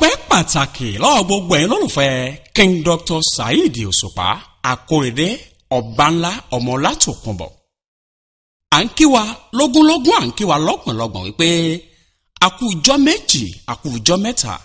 ọpẹ́ pàtàkì lọ́wọ́ gbogbo ẹ̀yin lólùfẹ́ king dr saheed òṣùpá akórèdé ọ̀bánlá ọmọlátòkùnbọ̀ à ń kí wa lógúnlógún à ń kí wa lọ́gbọ̀nlọ́gbọ̀n wípé a kú ijọ́ méjì a kú ijọ́ mẹ́ta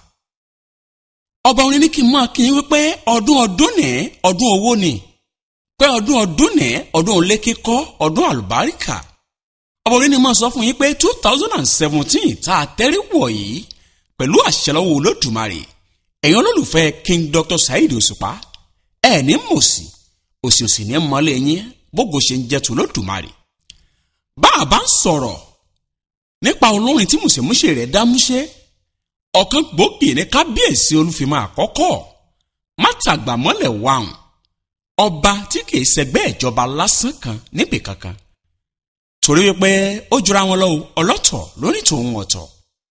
ọba orin ní kí n máa kí n wípé ọdún ọdún ní ọdún owó ni pé ọdún ọdún ní ọdún olé kíkọ́ ọdún àlùbáríkà ọba orin ní máa sọ fún yín pé two thousand and seventeen tá a tẹ́rí wọ̀ yìí pẹ̀lú àṣẹlọ́wọ́ olódùmarè ẹ̀yin olólùfẹ́ king dr saheed òṣùpá ẹ̀ ní mòsì òsì òsì ní mọ́lẹ̀ yín bógo ṣe ń jẹ́ tó olódùmarè bá a bá ń sọ̀rọ̀ nípa olórin tí mùsèmúsè rẹ̀ dá múṣẹ́ ọ̀kan gbòógì ní kábíyèsí olúfimọ́ àkọ́kọ́ mátàgbàmọ́lẹ̀ wàhùn ọba tí kìí ṣẹgbẹ́ ìjọba lásán kan níbì kankan torí wípé ó jura wọn lọ ọlọ́tọ̀ lóní tòun ọ̀tọ̀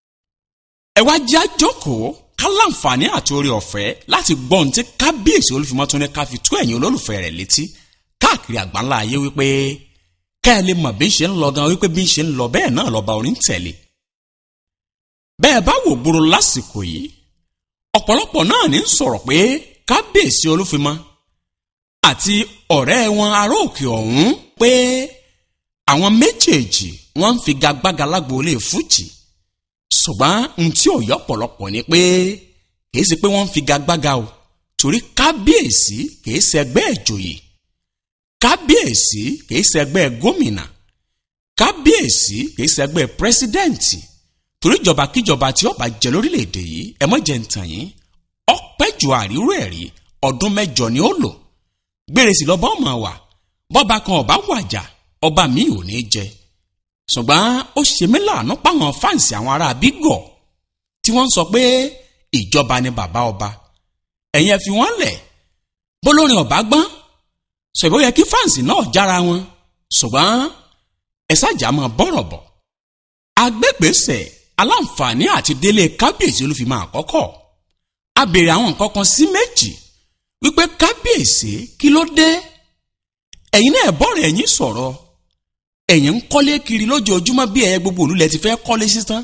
ẹ wá jẹ́ àjókòó ká láǹfààní àti orí ọ̀fẹ́ láti gbọ́ ohun tí kábíyèsí olúfimọ́ tún ní ká fi tó ẹ̀yin olólùfẹ́ rẹ̀ létí káàkiri àgbáńlá ayé wípé ká ẹ lè mọ̀ bí ń ṣe ń lọ gan wípé bí ń ṣe ń lọ bẹ́ẹ̀ náà lọ́ba orin tẹ̀lé bẹ́ẹ̀ bá wò gbòòrò lásìkò yìí ọ̀pọ̀lọpọ̀ náà ní sọ̀rọ̀ pé kábíyèsí olúfimọ́ àti ọ̀rẹ́ wọn ará òkè ọ̀hún pé àwọn méjèèjì wọ́n ń figagbága lágboolé fújì ṣùgbọ́n n tí ò yọ pọ̀lọpọ̀ ni pé kìí ṣe pé wọ́n ń figagbága o torí kábíyèsí kìí ṣẹgbẹ́ ìjòyè kábíyèsí kìí ṣẹgbẹ́ gómìnà kábíyèsí kìí ṣẹgbẹ́ pírẹsidẹ́ǹtì torí ìjọba kíjọba tí ó bá jẹ lórílẹ̀‐èdè yìí ẹ mọ̀ jẹ́ ntàn yín ọpẹ́ ju àríró ẹ̀ rí ọdún mẹ́jọ ni ó lò gbére sí lọ́ba ọmọ wa bọ́ba kan ọba wàjà ọba mi ò ní jẹ ṣùgbọ́n ó ṣe mí láàánú páwọn fáǹsì àwọn ará bígọ̀ tí wọ́n ń sọ pé ìjọba ni bàbá ọba ẹ̀yin ẹ fi wọ́n lẹ̀ bólórin ọba gbọ́n ṣùgbọ́n ó yẹ kí fáǹsì náà jára wọn ṣùgbọ́n ẹ ṣàjà máa bọ̀rọ̀ bọ̀ agbẹ́gbèsè aláǹfààní àti délé kábíyèsí olúfimọ́ àkọ́kọ́ a béèrè àwọn nǹkan kan sí méjì wípé kábíyèsí kí ló dé ẹ̀yin náà bọ́ọ̀rọ̀ ẹ̀yin sọ̀rọ̀ ẹ̀yin ń kọ́lé kiri lójoojúmọ́ bí ẹ̀yẹ gbogbo òlú lẹ ti fẹ́ kọ́lé sísan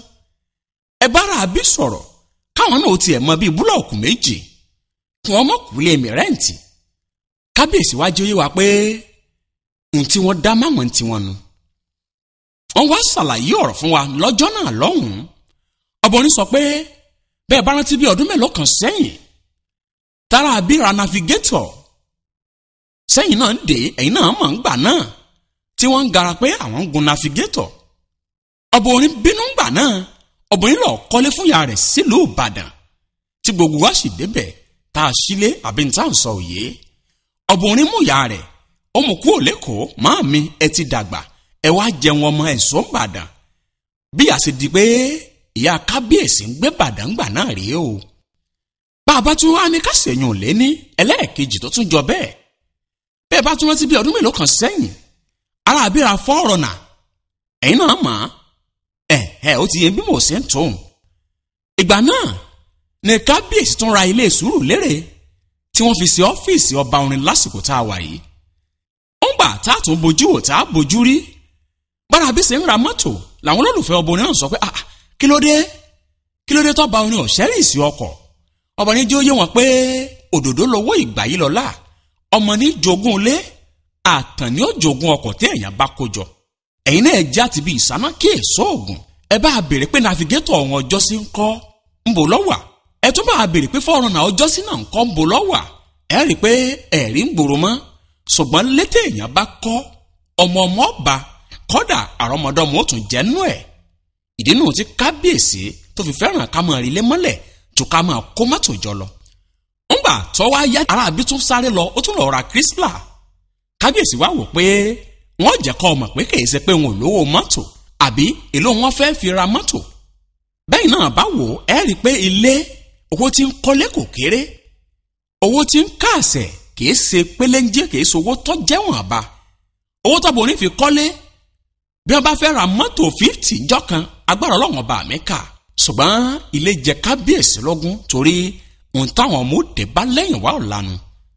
ẹ bára àbí sọ̀rọ̀ káwọn náà tiẹ̀ mọ bíi búlọ̀kù méjì kí wọ́n mọ̀ kú lé mi rẹ́ǹtì kábíyèsí wá jẹ́ wa pé ohun tí wọ́n dá máwọn tí wọ́n nu wọ́n wá ṣàlàyé ọ̀rọ̀ fún wa lọ́jọ́ náà lọ́hùn-ún ọbọ̀rin sọ pé bẹ́ẹ̀ bá rántí bí ọdún mélòó kan sẹ́yìn tára abíra navigator sẹ́yìn náà ń dé ẹ̀yìn náà mọ̀ ń gbà náà tí wọ́n ń gara pé àwọn ń gun navigator ọbọ̀rin bínú gbà náà ọbọ̀rin lọ kọ́lé fún ìyá rẹ̀ sílùú ìbàdàn tí gbogbo wa sì débẹ̀ tá a sílé àbí ní tá à ń sọ òye ọbọ̀rin mú ìyá rẹ̀ ó mú kúrò lẹ́kọ̀ọ́ máa mi ẹ ti dàgbà ẹ wá jẹun ọmọ ẹ̀sọ́ ń bàdàn bí a ṣe di pé ìyá kábíyèsí ń gbé bàdàn gbà náà rèé o bá a bá tún wá ní ká ṣèyàn lé ní ẹlẹ́ẹ̀kejì tó tún jọ bẹ́ẹ̀ bẹ́ẹ̀ bá tún rántí bí ọdún mélòó kan sẹ́yìn ara àbíra fọ́ọ̀rọ̀ nà ẹ̀yin náà mọ̀ ẹ̀ ẹ̀ ó ti yẹ bí mo ṣe ń tóun ìgbà náà ní kábíyèsí tún ra ilé sùúrù lérè tí wọ́n fi ṣe ọ́fíìsì ọba orin lásìkò tá a wà yìí ó ń gbà tá a tún bójú wò tá a bójú rí bára bí ṣe ń ra mọ́tò làwọn olólùfẹ́ ọbọrin náà sọ pé ah kí ló dé kí ló dé tọ́ba orin ọ̀sẹ́rì sí ọkọ̀ ọbọrin jẹ́ ó yé wọn pé òdòdó lowó ìgbà yìí lọ́la ọmọ ní jogún ilé àtàn ní ó jogún ọkọ̀ tí èèyàn bá kó jọ ẹ̀yin náà já ti bí ìsáná kí èso ògùn ẹ bá a béèrè pé navigator ọ̀hún ọjọ́ sí ń kọ́ ń bò lọ́wà ẹ tún bá a béèrè pé fọ́ọ̀rùn náà ọjọ́ sí náà ń kọ́ ń bò lọ́wà ẹ rí i pé ẹ̀rí ń gbòòrò mọ́ ṣùgbọ́n létí èèyàn bá kọ́ ọmọ ọmọ ọba kọ́dà àrọ́mọdọ́mọ ó tún jẹ́ nú ẹ̀ ìdí nù tí kábíyèsí tó fi fẹ́ràn ká máa rí ilé mọ́lẹ̀ tó ká máa kó mọ́tò jọ lọ. ńgbà tó wá yá aráàbí tún sáré lọ ó tún lọ ra kírísílà kábíyèsí wá wò pé wọ́n jẹ́ kọ́ ọmọ pé kìí ṣe pé wọn ò lówó mọ́tò àbí èló wọn fẹ́ fi ra mọ́tò. bẹ́ẹ̀ náà bá wò ẹ́ rí i pé ilé owó tí ń kọ́lé kò kéré owó tí ń káàsẹ̀ kìí ṣe pélénjé kìí ṣe owó tó jẹ́wọ̀n àbá owó tó borí fi kọ́lé bí wọ́n bá fẹ́ ra mọ́tò fíftì jọ́kan agbára ọlọ́run ọba mi kà ṣùgbọ́n ilé jẹ kábíyèsí lógún torí ohun táwọn ọmọ òde bá lẹ́yìn wá ọ̀lànà.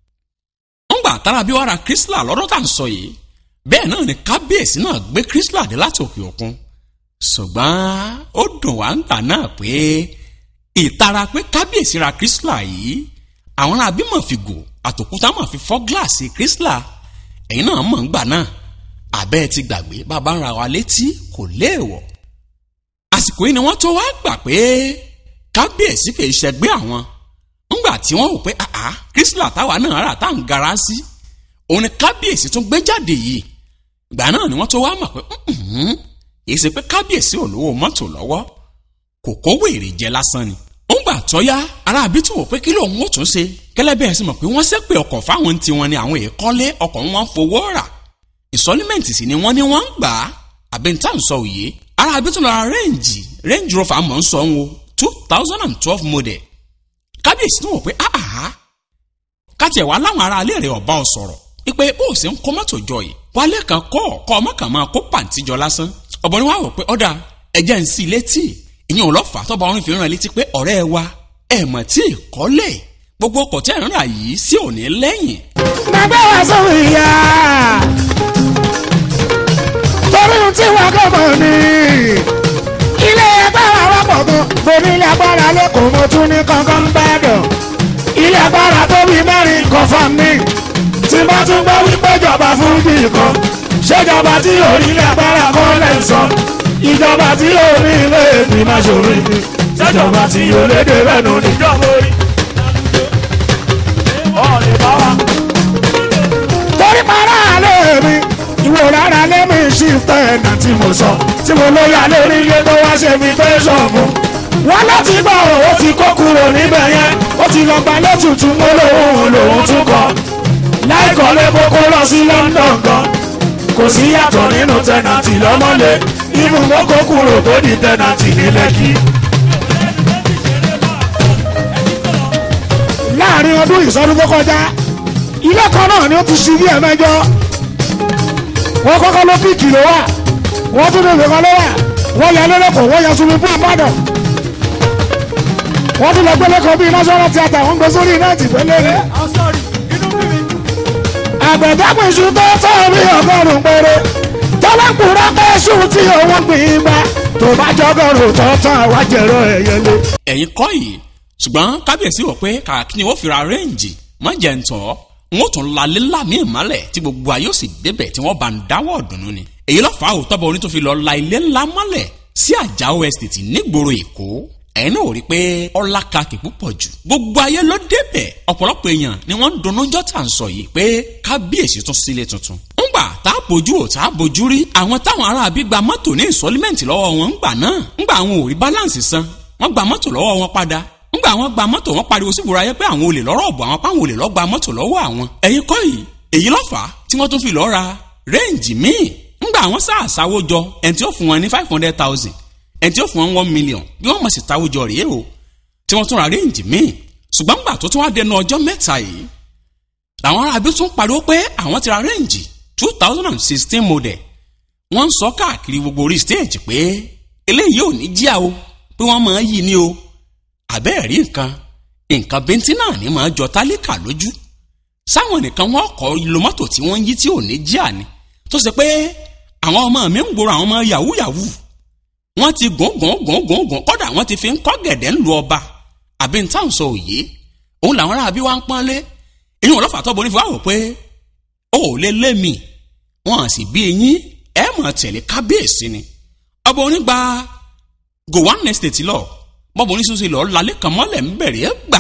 ń gbà tára bí wàá ra kírísílà lọ́dún tá à ń sọ yìí bẹ́ẹ̀ náà ni kábíyèsí náà gbé kírísílà dé láti òkè òkun ṣùgbọ́n ó dùn wá ń gbà náà pé ìtara pé kábíyèsí ra kírísílà yìí àwọn ará bímọ fi gò àtòkúta mọ̀ fi fọ́ gíláàsì kírísílà ẹ̀yin náà mọ̀ ń gbà náà àbẹ́ ti gbàgbé bàbá ń ra wa létí kò léèwọ̀ àsìkò yìí ni wọ́n tó wá gbà pé kábíyèsí kì í ṣẹgbẹ́ àwọn ńgbà tí wọ́n wò pé àá kírísílà táwa náà rà tá à ń gara sí òun ni kábíyèsí tún gbé jáde yìí ìgbà náà ni wọ́n tó wá mọ̀ pé èyí ṣe pé kábíyèsí ò lówó mọ́tò lọ́wọ́ kò kówó èrè jẹ lásán ni ó ń gbà tọ́yá ará àbí tó wò pé kí lóun ó tún ṣe kẹlẹ́bẹ̀ẹ́ sì mọ̀ pé wọ́n ṣépè ọkọ̀ fáwọn tiwọn ni àwọn èèkọ́lé ọkọ̀ wọn fowó rà ìsọlímẹ̀ntì sì ni wọ́n ní wọ́n ń gbà á àbẹ̀ntà ń sọ òye ará àbí tó lọ ra rẹ́ǹjì range rover mọ̀ ń sọ ń wo two thousand and twelve model kábíyèsí tó wò pé áhà kátiẹ̀ wá láwọn ará alẹ́ rẹ̀ ọ̀bá ọ sọ̀rọ̀ ipe bó o sì ń kó mọ́tò jọ yìí wálé kan kọ́ ọ̀kọ́ ọmọ kan máa kó pàǹtí jọ lásán ọ̀bọ̀n ni wàá wò pé ọ̀dà ẹ̀jẹ̀ ń sí létí ìyẹn ò lọ́fà tọ́ba orin fi ràn létí pé ọ̀rẹ́ wa ẹ̀ mọ̀ tí ì kọ́lé gbogbo ọkọ̀ tẹ́ ń rà yìí sí òní lẹ́yìn. bàbá wa sọ̀rọ̀ ìyá torí ohun tí wọ́n kọ́ mọ̀ ní ilé agbára wa pọ̀ gan mo ní ilé agbára lẹ́kọ̀ọ́ mo tún ní kankan bẹ́ẹ̀dọ̀ ilé agbára tó bí mẹ́rin kan fún mi tí bá tún gbọ́ wípé ìjọba fún bí kan ṣèjọba tí yóò rí ilé agbára kan lè sọ ìjọba tí yóò rí ilé ìgbìmọ̀ ṣòro ìdí ṣèjọba tí yóò lédè rẹ̀ nù níjọba orí. torí para alẹ́ mi ìwò rárá lẹ́mí ṣíftẹ́ ẹ̀nà tí mo sọ tí mo ló yà lórí ilé tó wá ṣe mi fẹ́ ṣọ̀mù. wọ́n láti gbọ́ ó ti kó kúrò níbẹ̀ yẹn ó ti lọ gba lẹ́tùtù mọ́ lòun lòun tún kọ́. láìkọ́ lé kókó lọ sí London gan kò sí yàtọ̀ nínú tẹ̀nàtì lọ́mọ́lé ibùdó kó kúrò tó di tẹ̀nàtì ní Lẹ́kì. láàrin ọdún ìsọdún tó kọjá ilé kan náà ni ó ti ṣí bí ẹ̀mẹ́jọ wọ́n kọ́kọ́ ló píìkì ló wà wọ́n tún lè kan ló wà wọ́n yà lẹ́lẹ́kọ̀ọ́ wọ́n yà sunmi fún ìbàdàn wọ́n tún lọ gbẹ́lẹ́kọ̀ọ́ bíi national theatre wọ́n gbé sórí nẹ́ẹ̀tì pẹ́lẹ́rẹ́ àgbẹ̀dẹ́gbẹ̀ iṣu tó tọ́ bí ọgọ́rùn-ún péré tọ́lákùnrin pé iṣu tí òun gbìn bá tó bá jọgọ́rùn tó tán àwájẹrọ ẹ̀yẹlé. ẹ̀yin kọ́ yìí ṣùgbọ́n kábíyèsí wọ̀ pé kàkí ni wọ́n fi ra rẹ́ǹjì má jẹ́ ń tọ́ wọ́n tún lalé lámì ìmọ́lẹ̀ tí gbogbo ayé sì débẹ̀ tí wọ́n bá ń dáwọ́ ọ̀dùnnú ni. èyí ló fà á òótọ́ bọ̀ oní tó fi lọ la ilé ńlá mọ́lẹ̀ sí àjàó estate nígboro èkó ẹ̀yin náà ò rí i pé ọlá kakì púpọ̀ jù gbogbo ayé ló débẹ̀ ọ̀pọ̀lọpọ̀ èèyàn ni wọ́n ń dunnú jọ́ tà ń sọ yìí pé kábíyèsí tún sílé tuntun. ńgbà tá a bójú ò tá a bójú rí àwọn táwọn ará àbí gba mọ́tò ní ìsọlímẹ́ǹtì lọ́wọ́ wọn ńgbà náà ńgbà àwọn ò rí báláǹsì san wọ́n gba mọ́tò lọ́wọ́ wọn padà ńgbà àwọn gba mọ́tò wọn pariwo sí ìwúra ayé pé àwọn olè lọ́rọ̀ ọ̀bọ̀ àwọn páwọn olè lọ́ gba mọ́tò lọ́wọ́ àwọn. ẹ̀yin kọ́ yìí èyí ló fà á tí wọ́n tún fi lọ́ọ́ ra rẹ́ǹjì míì ńgbà àwọn sáàsáwó jọ ẹni tí ó fún wọn ní five hundred thousand ẹni tí ó fún wọn one million bí wọ́n mọ̀ sí táwó jọ rèé o tí wọ́n tún ra rẹ́ǹjì míì ṣùgbọ́n ńgbà tó tún wá dẹnu ọjọ́ mẹ́ta yìí làwọn aráabí tún pariwo pé àwọn ti ra rẹ́ǹjì two thousand and sixteen model wọ́n ń sọ káàkiri gbogbo orí stage pé eléyìí ò ní jíà o pé wọ́n máa yí ni o àbẹ́ẹ̀ rí nǹkan nǹkan bíntín náà ní máa jọ tálíkà lójú sáwọn nìkan wọn kọ ìlò mọ́tò tí wọ́n ń yí tí ò ní jíà ni tó ṣe pé àwọn ọmọ mi ń gbòòrò àwọn ọmọ yahoo yahoo wọ́n ti gùn gùn gùn gùn gùn kọ́dà wọ́n ti fi ń kọ́ gẹ̀dẹ̀ ńlu ọba àbí ń táwọn sọ òye òun làwọn ará bí wá ń pọ́n lé èyí wọn lọ́fà tọ́bọ̀ onífọ̀ àwọ̀ pé ó ò lé lé mi wọn sì bí eyín ẹ mọ̀ tẹ̀lé kábíyèsí ni ọba onígbà gowon estate lọ bọ́bọ̀ oníṣòṣe lọ lálẹ́ kan mọ́lẹ̀ ń bẹ̀rẹ̀ gbà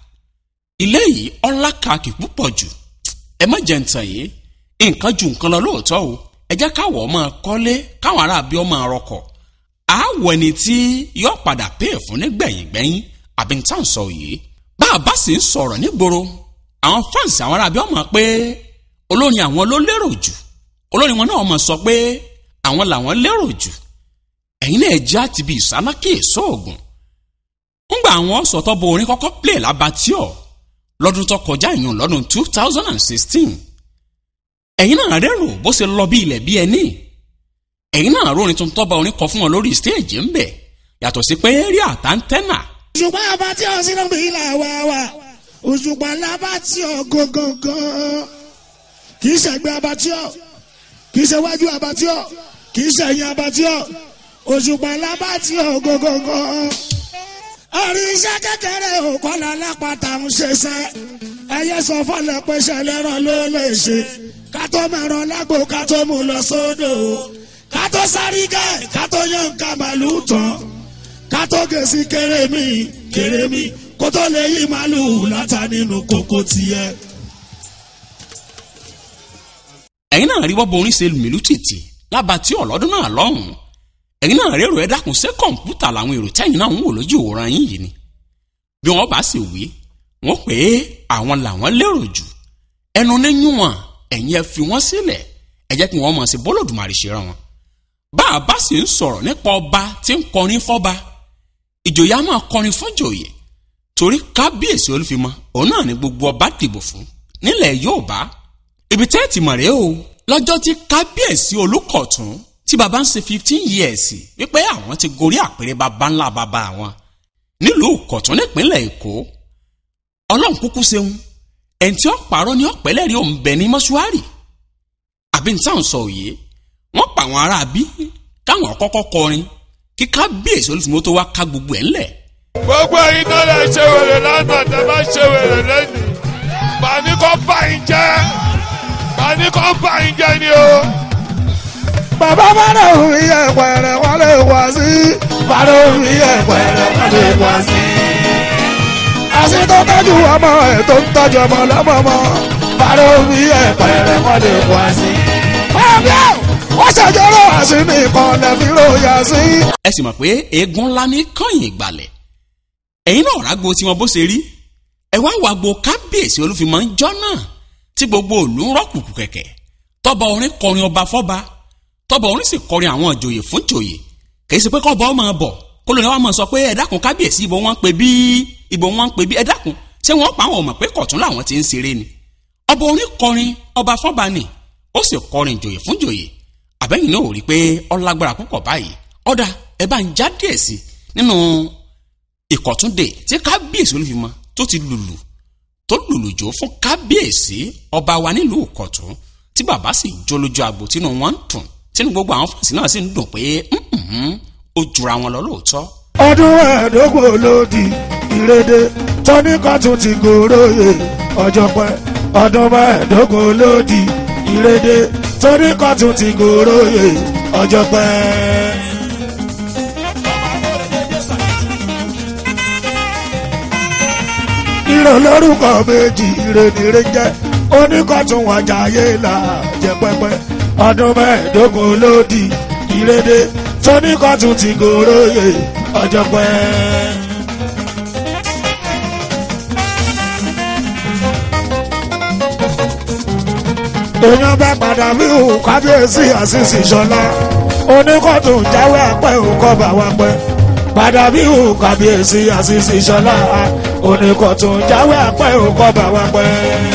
ilé yìí ọlá kàkì púpọ̀ jù ẹ má jẹ́ ntàn yìí nǹkan ju nǹkan lọ lóòótọ́ o ẹ jẹ́ káwọ̀ ọmọ kọ́lé káwọn ará bí ọmọ rọkọ̀ àwọ̀ ẹni tí yóò padà pè fún nígbẹ̀yìngbẹ̀yìn àbí ntàn sọ yìí bá a bá sì ń sọ̀rọ̀ nígboro àwọn fáǹsì àwọn ará bí ọmọ pé olórin àwọn ló lérò jù olórin wọn náà mọ̀ sọ pé àwọn làwọn lérò jù ẹ̀yin náà já ti bí ìsánákì èso ògùn ńgbà àwọn sọ̀tọ̀ bo orin kọ́kọ́ play labatíọ̀ lọ́dún tó kọjá ìyún lọ́dún two thousand and sixteen ẹ̀yin náà rẹ́rò bó ṣe lọ bí ilẹ̀ bí ẹni ẹ̀yin náà rórin tuntun tọ́ba orin kọ fún wọn lórí stéèjì ńbẹ yàtọ̀ sí pé rí àtàntẹ́nà. òṣùpá abatí ọ̀sìn náà bí ilà wá wá òṣùpá labatí ọ̀ gangan kì í ṣẹ̀gbẹ́ abatí ọ̀ kì í ṣe wájú abatí ọ̀ kì í ṣẹ̀yìn abatí ọ̀ òṣùpá labatí ọ̀ gangan ẹ̀rí iṣẹ́ kékeré òkọ́lá lápáta ń ṣiṣẹ́ ẹyẹ sọ fọlẹ̀ pé ṣẹlẹ́rọ̀ ló lè ṣe ká tó mẹ́rọ lágbo ká tó mú lọ sódò ká tó sáré gẹ́ ká tó yan ká màlúù tán ká tó gèsì kérémì kérémì kó tó lè yí màlúù látà nínú kókó tiẹ̀. ẹ̀yin náà rí wọ́bọ̀ orin ṣe lùmílù tìtì lába tí ọ̀lọ́dún náà lọ́hùn-ún ẹ̀yin náà rérò ẹ dákun ṣé kọ̀ǹpútà làwọn èrò tẹ́yìn náà ń wò lójú òwòrán yín yìí ni bí wọ́n bá sì wí wọ́n pé àwọn làwọn lérò jù ẹnu níyún wọn ẹ̀yin ẹ fi wọ́n sílẹ̀ ẹ jẹ́ kí wọ́n mọ̀ sí bọ́lọ̀dùmarì ṣe rán wọn. bá a bá sì ń sọ̀rọ̀ nípa ọba tí ń kọrin fọ́ba ìjòyè á máa kọrin fọ́jòyè torí kábíyèsí olúfimọ́ òun náà ni gbogbo ọba dìbò fún nílẹ̀ Yorùbá ibi tẹ́ ẹ ti mọ̀ rèé o lọ́jọ́ tí kábíyèsí olùkọ̀tún tí baba ń ṣe fifteen years wípé àwọn ti gorí àpèrè baba ńlá baba àwọn nílùú kọ̀tún nípínlẹ̀ èkó ọlọ́run kúkú ṣeun ẹni tí ó parọ́ ní ọ̀pẹ́lẹ́rì òun bẹ ní mọ́ṣúárì àbí ní táwọn sọ òye wọ́n pa àwọn ará bí káwọn kọ́kọ́ kọrin kí kábíyèsí olùfimọ́ tó wá ká gbogbo ẹ̀ ńlẹ̀ gbogbo ẹ̀yin tó lè ṣe wèrè lánàá tẹ bá ṣe wèrè lẹ́nu bani kò bá yín jẹ́ bani kò bá yín jẹ́ ni o. bàbá bàdà òun yẹ pẹ̀rẹ̀ wọ́n lè wá sí bàdà òun yẹ pẹ̀rẹ̀ wọ́n lè wá sí. àṣì tó tọ́jú ọmọ ẹ̀ tó ń tọ́jú ọmọ lọ́mọmọ bàdà òun yẹ pẹ̀rẹ̀ wọ́n lè wá sí. ọ̀bẹ wọ́n ṣàjọrọ̀ àṣì nìkan lẹ́fí ló yà sí. ẹ sì mọ̀ pé eégún ńlá ní kọ́yìn ìgbàlẹ̀ ẹ̀yin náà rágbo tí wọn bó ṣe rí ẹ wá wàgbo kábíyèsí olúfimọ́ ń jọ́ náà tí gbogbo òlú ń rọ́kùkù kẹ̀kẹ́ tọ́ba orin kọrin ọba fọ́ba tọ́ba orin sì kọrin àwọn ìjòyè fún ìjòyè kì í ṣe pé kọ́ba ọmọ bọ̀ kó lóni wa máa sọ pé ẹ dákun kábíyèsí ibo wọn ń pe bí ibo wọn ń pe bí ẹ dákun ṣé wọn pa àwọn ọmọ pé kọ̀tún làwọn ti ń ṣeré ni ọba orin kọrin ọba fọ́ba ni ó sì kọrin ìjòyè fún ìjòyè àbẹ́yìn náà ò rí i pé ọlágbára púpọ̀ báyìí ọ̀dà ẹ bá ń já díẹ̀ sí nínú ìkọ̀túndé tí kábíyèsí olúfimọ́ tó ti lùlù tó lùlù jò fún kábíyèsí ọba wa nílùú ìkọ̀tún tí bàbá sì jó lójú agbo tínú wọn ń dùn tínú gbogbo àwọn fàṣí náà sì ń dùn pé ó jura wọn lọ lóòótọ́. ọdún ẹ̀ẹ́dógún olódì ìrèdè tọ́níkàtún ti gòròyè ọjọ́ pẹ́ ọdún mẹ́ẹ̀ẹ́dógún olódì ìrèdè tọ́níkàtún ti gòròyè ọjọ́ pẹ́. ìrò lórúkọ méjì ìrèdìrè jẹ́ oníkọ̀tún wájà ayé là jẹ́ pẹ́pẹ́ ọdún mẹ́ẹ̀ẹ́dógún olódì ìrèdè tóníkọ̀tún ti gòròyè ọjọ́ pẹ́. èèyàn bá padà bí òun kábíyèsí àṣìṣì ṣọlá oníkọ̀tún jáwé àpẹ́ òkọ́ bá wá pẹ́ padà bí òun kábíyèsí àṣìṣì ṣọlá oníkọ̀tún jáwé àpẹ́ òkọ́ bá wá pẹ́.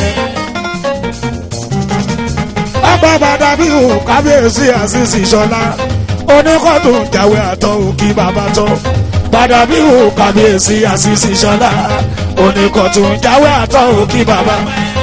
ọgbà padà bí òun kábíyèsí àṣìṣì ṣọlá oníkọ̀tún jáwé àtọ̀ òkì bàbá tọ́ padà bí òun kábíyèsí àṣìṣì ṣọlá oníkọ̀tún jáwé àtọ̀ òkì bàbá.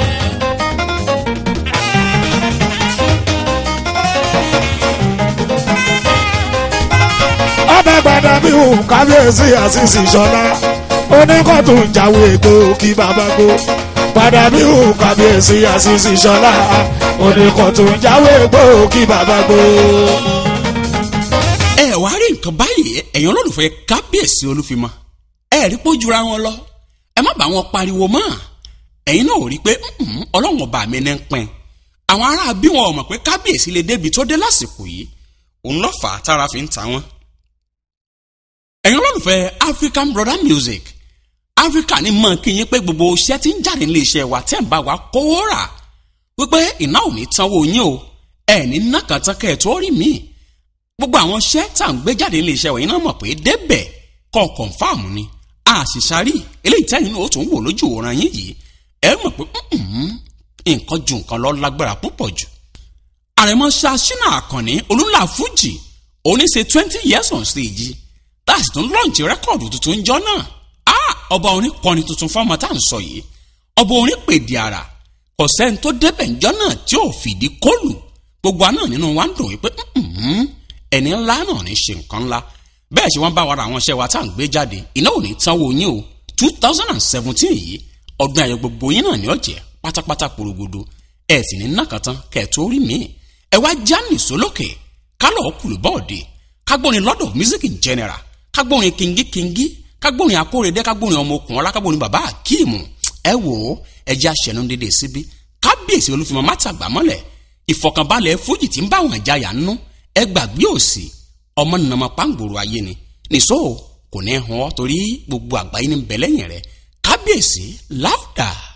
ọbẹ̀ gbàdá bí òun kábíyèsí àṣìṣì ṣọlá oníkọ̀tún jáwé ègbò kí bàbá gbó padà bí òun kábíyèsí àṣìṣì ṣọlá oníkọ̀tún jáwé ègbò kí bàbá gbó. ẹ wá rí nǹkan báyìí ẹ̀yin olólùfẹ́ kábíyèsí olúfimọ́ ẹ rí pé ó jura wọn lọ ẹ má bá wọn pariwo mọ́ ẹ̀yin náà ò rí pé "Mm, ọlọ́run ọba mi ní ń pín àwọn ará bí wọn ò mọ̀ pé kábíyèsí lè débi tó dé lásìkò yìí òun ló fà á tára fi ń ta wọn. ẹ̀yin olólùfẹ́ African brother music Africa ní mọ̀ kí yín pé gbogbo iṣẹ́ tí ń jáde nílé iṣẹ́ wa tẹ́ ń bá wa kówó rà wípé iná ò ní tanwó yín o ẹ̀ ní nàkàtà kẹ́ ẹ̀ tó rí mi gbogbo àwọn iṣẹ́ tá à ń gbé jáde nílé iṣẹ́ wa yín náà mọ̀ pé débẹ̀ kọ́ kọ̀ǹfàmù ni àṣìṣàrí eléyìí tẹ́yìn náà ó tún wò lójú òran yín yìí ẹ mọ̀ pé "Mm-mm, nǹkan ju nǹkan lọ lágbára púpọ̀ jù. àrẹ̀mọ ṣaṣínà àkànní olúńlá fújì òní ṣe twenty years on stage láti tún lọ́ọ̀nì rẹ́kọ̀dù tuntun jọ náà Ah, ọba orin kọrin tuntun fọmọ tá à ń sọ yìí ọba orin pèdè àrà kò sẹ́ni tó débẹ̀ ńjọ́ náà tí ò fìdí kọlù gbogbo àná nínú wa ń dùn wípé "Mm-mm, ẹni ńlá náà ní ṣe nǹkan ńlá bẹ́ẹ̀ ṣe wọ́n bá wa ra àwọn iṣẹ́ wa tá à ń gbé jáde iná ò ní tánwó yín o two thousand and seventeen yìí ọdún ayọ̀ gbogbo yín náà ní ọ̀jẹ̀ pátápátá porogodo ẹ̀ sì ní nàkàtán kẹ̀ẹ́tọ́ orí mi ẹ wá já nìṣó lókè kálọ̀ kùlù bọ́ọ̀dì kágbórin lord of music in general kágbórin kingi kingi kágbórin akórèdé kágbórin ọmọ okùn ọlá kágbórin bàbá akíìmù ẹ wò ó ẹ jẹ́ àṣẹnu dédé síbí kábíyèsí olúfimọ mátàgbà mọ́lẹ̀ ìfọ̀kànbalẹ̀ fújì tí ń bá àwọn àjàyà nú ẹ gbàgbé òsì ọmọ nàmọ pàǹgbòrò ayé ni nìṣó kò ní hàn ọ́ torí gbogbo àgbáyé ní bẹ̀lẹ́yìn rẹ̀ kábíyèsí láwùdà.